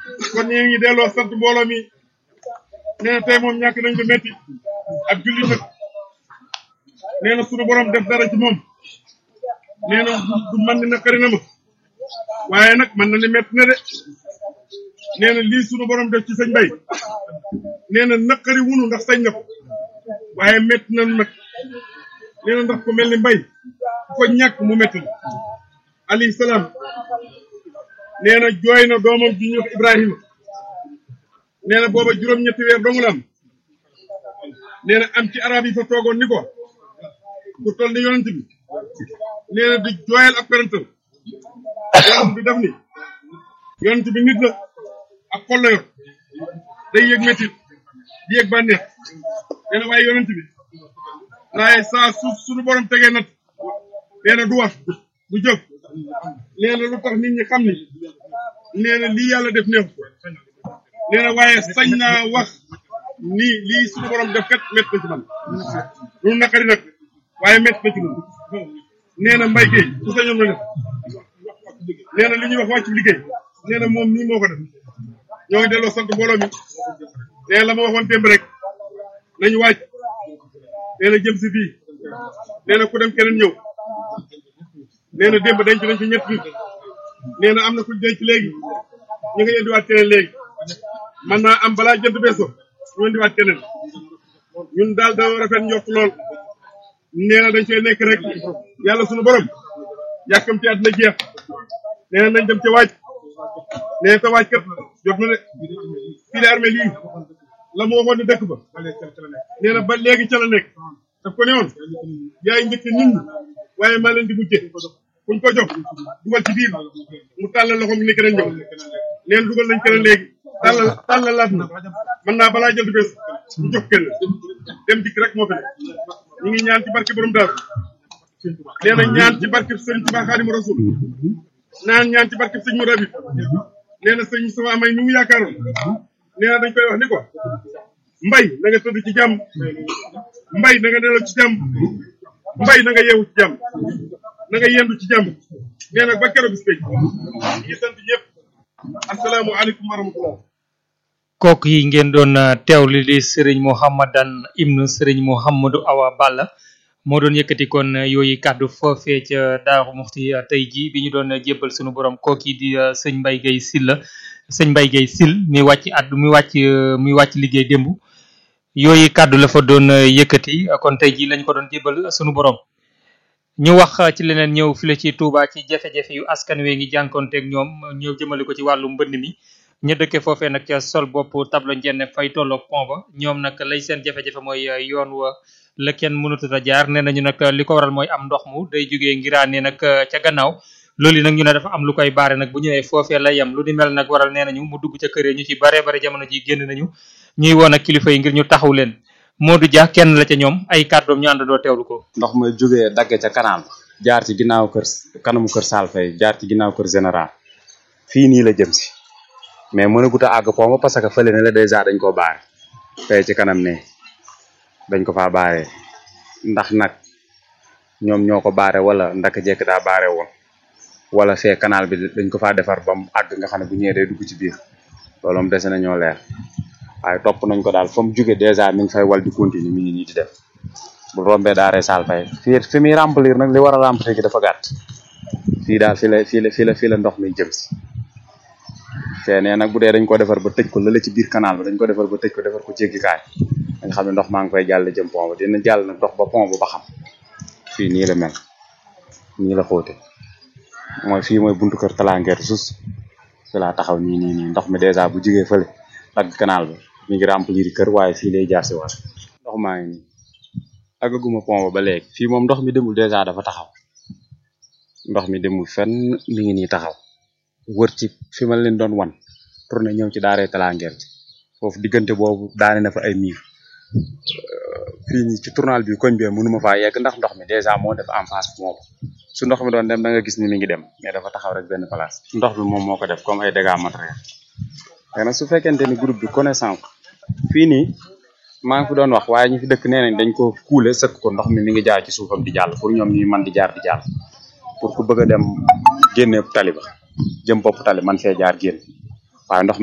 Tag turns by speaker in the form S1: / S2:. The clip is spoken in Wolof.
S1: kon ñu ngi delloo sant mbooloo mi nee na tey moom ñàkk nañ ko métti ak julli nag nee na sunu borom def dara ci moom nee na du man ni naqari na ma waaye nag man na ni métti na de nee na lii sunu borom def ci sëñ Mbay nee na naqari wunu ndax sañ na ko waaye métti na nag nee na ndax ko mel ni mbay ku ko ñàkk mu métti la alayhi salaam nee na jooy na doomam ji ñuy wax Ibrahima nee na booba juróom-ñetti weer dong la am nee na am ci arab yi fa toogoon ni ko ku toll ni yonent bi nee na di jooyal ab parental yonent bi daf ni yonent bi nit la ak xol la yor day yëg métit di yëg bànneex nee na waaye yonent bi waaye saa suuf suñu borom tegee nat nee na du wax du jóg nee na lu tax nit ñi xam ni nee na lii yàlla def neex nee na waaye sañ naa wax ni lii suñu borom def kat métt na ci man lu naqari nag waaye métt na ci man nee na mbay kay su sañoon na def nee na li ñuy wax wàcc liggéey nee na moom nii moo ko def ñoo ngi delloo sant mbooloo mi nee na la ma waxoon démb rek nañu wàcc nee na jëm si fii nee na ku dem keneen ñëw nee na démb denc nañ fi ñett nit nee na am na ku denc léegi ñu ngi indiwaat keneen léegi man naa am balaa jënd beeso ñu indiwaat keneen ñun daal da rafet njort lool nee na dañ cee nekk rek yàlla sunu borom yàkkamti àddina jeex nee na nañ dem ca waaj nee na te waaj kat jot na de fii de armée lii la mu waxoon ne dëkk ba nee na ba léegi ca la nekk daf ko ne woon yaay njëkk nit ñi waaye maa leen di mujjee kuñ ko jox dugal ci biir mu tàllal loxoom ni keneen ñëw neen dugal nañ keneen léegi tàllal tàllalaat na mën naa balaa jël du bees ñu jox kenn dem dikk rek moo fi ne ñu ngi ñaan ci barke borom daal nee na ñaan ci barke sëriñ Tuubaa Xaadimu Rasuul naan ñaan ci barke sëñ mu rabit nee na sëñ sama amay mi mu yaakaaroon nee na dañ koy wax ni ko mbay na nga tëdd ci jàmm mbay na nga nelaw ci jàmm mbay na nga yeewu ci jàmm na nga yendu ci jàmm nee na ba keroog bis péj ngi sant ñëpp asalaamualeykum wa rahmatullah
S2: kooku yi ngeen doon teewli di sëriñ Mouhamadan ibnu sëriñ Mouhamadou Awa Balla moo doon yëkkati kon yooyu kàddu foofee ca Daaru Muxti tey jii bi ñu doon jébbal sunu borom kooki di sëñ Mbaye Guèye Sylla sëñ Mbaye Guèye Syll mi wàcc addu mi wàcc mi wàcc liggéey démb yooyu kàddu la fa doon yëkkati kon tey jii lañ ko doon jébbal sunu borom ñu wax ci leneen ñëw file ci Touba ci jafe-jafe yu askan wee ngi jànkonteeg ñoom ñëw jëmale ko ci wàllu mbënd mi ñu dëkkee foofee nag ca sol bopp tableau njenne fay tolloog pont ba ñoom nag lay seen jafe-jafe mooy yoon wa la kenn mënutut a jaar nee nañu nag li ko waral mooy am ndox mu day jógee ngiraane nag ca gannaaw loolu yi nag ñu ne dafa am lu koy baare nag bu ñëwee foofee la yem lu di mel nag waral nee nañu mu dugg ca kër ñu ci bare bare jamono ji génn nañu ñuy woon ak kilifa yi ngir ñu taxaw leen Modou Dia kenn la ca ñoom ay kàddoom ñu àndandoo teewlu ko.
S3: ndox ma jógee dagg ca canal jaar ci ginnaaw kër kanamu kër Sall Faye jaar ci ginnaaw kër général fii nii la jëm si mais mënagut a àgg pont ba parce que fële ne la dèjà dañ koo baare tey ci kanam ne dañ ko faa baaree ndax nag ñoom ñoo ko baare wala ndaka jekk daa baare woon wala fee canal bi dañ ko faa defar ba mu àgg nga xam ne bu ñëwee day dugg ci biir loolu moom dese na ñoo leer waaye topp nañ ko daal fa mu jóge dèjà mi ngi fay wal di continuer mi ngi nii di def bu rombee daaree Sall Faye fii fi muy remplir nag li war a remplir gi dafa gàtt fii daal fi la fii la fii la fii la ndox mi jëm si fee nee nag bu dee dañ ko defar ba tëj ko lële ci biir canal bi dañ ko defar ba tëj ko defar ko jéggikaay da nga xam ne ndox maa ngi koy jàll jëm pont ba dina jàll nag dox ba pont ba ba xam fii nii la mel nii la xóote mooy fii mooy buntu kër talangeer sus fi laa taxaw nii nii nii ndox mi dèjà bu jugee fële dagg canal bi mi ngi remplir kër waaye fii lay jaar si waat ndox maa ngi nii agaguma pont ba ba léegi fii moom ndox mi demul dèjà dafa taxaw ndox mi demul fenn mi ngi nii taxaw wër ci fi ma leen doon wan tourné ñëw ci daaree talangeer ci foofu diggante boobu daane na fa ay miir fii nii ci tournal bi koñ bee mënuma faa yegg ndax ndox mi dèjà moo def en face moom su ndox mi doon dem da nga gis ni mi ngi dem mais dafa taxaw rek benn place ndox bi moom moo ko def comme ay dégâts matériels léegi nag su fekkente ni groupe bi connaissance fii nii maa ngi fi doon wax waaye ñi fi dëkk nee nañ dañ ko kuule sëkk ko ndox mi mi ngi jaar ci suufam di jàll pour ñoom ñuy man di jaar di jàll pour ku bëgg a dem génne tali ba jëm bopp tali man fee jaar génn waaye ndox